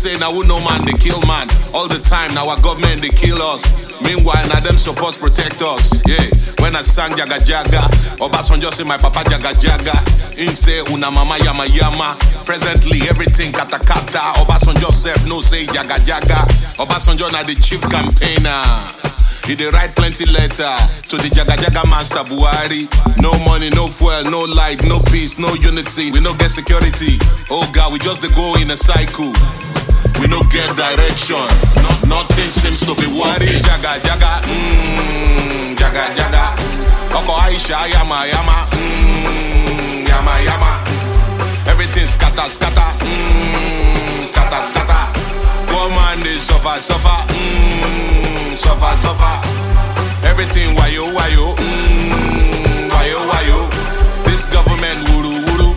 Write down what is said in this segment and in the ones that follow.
say now who no man they kill man. All the time now our government they kill us. Meanwhile now them supposed protect us. Yeah. When I sang Jaga Jaga, Obasanjo say my papa Jaga Jaga. In say una mama yama yama. Presently everything kata kata. Obasanjo self no say Jaga Jaga. Obasanjo na the chief campaigner. He dey write plenty letter to the Jaga Jaga Master Buhari. No money, no fuel, no light, no peace, no unity. We no get security. Oh God, we just dey go in a cycle. We no get direction. No, nothing seems to be working. Jaga Jaga, mmm, Jaga Jaga. Oko Aisha, yama yama, mmm, yama yama. Everything scatter, scatter, mmm, scatter, scatter. Poor man dey suffer, suffer, mmm, suffer, suffer. Everything wayo, wayo, mmm, wayo, wayo. This government wuru, wuru,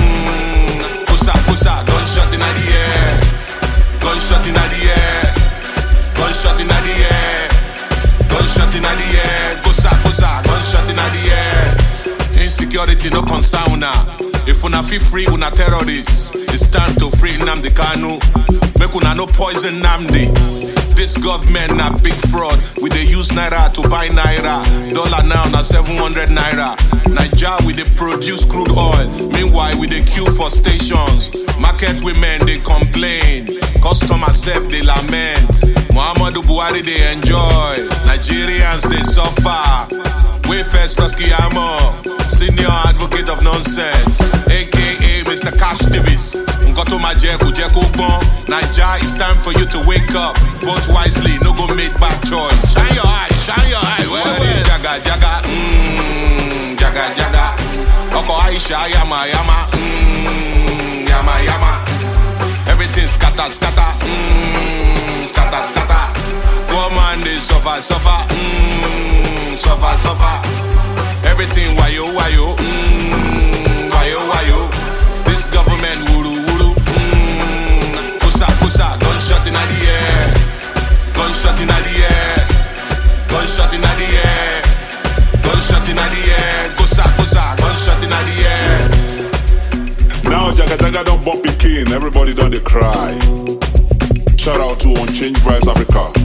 mmm, pusa, pusa, gunshot inna the air, gunshot inna the air, gunshot inna the air, gunshot inna the air, pusa, pusa, gunshot inna the air. Insecurity no concern una. If una feel free, una terrorists. It's time to free Namdi Kanu. Make una no poison Namdi. This government na big fraud. We dey use naira to buy naira. Dollar now na 700 naira. Naija we dey produce crude oil. Meanwhile we dey queue for stations. Market women dey complain. Customers sef dey lament. Muhammadu Buhari dey enjoy. Nigerians dey suffer. Way first Amo, senior advocate of nonsense, aka Mr. Cash Davis. Nkoto Majeku Jeku Bon. Naija, it's time for you to wake up. Vote wisely, no go make bad choice. Shine your eye, shine your eye. Well, well. Jaga Jaga, mmm, Jaga Jaga. Oko Aisha, Yama Yama, mmm, Yama Yama. Everything scatter, scatter, mmm, scatter, scatter. Poor man, they suffer, suffer, mmm, suffer, suffer. Everything wayo, wayo, mmm, wayo, wayo. This government wuru, wuru, mmm, pusa, pusa, gunshot inna the air, gunshot inna the air, gunshot inna the air, gunshot inna the air, pusa, pusa, gunshot inna the air. Now Jaga Jaga don't bump king, everybody done they cry. Shout out to Unchanged Vibes Africa.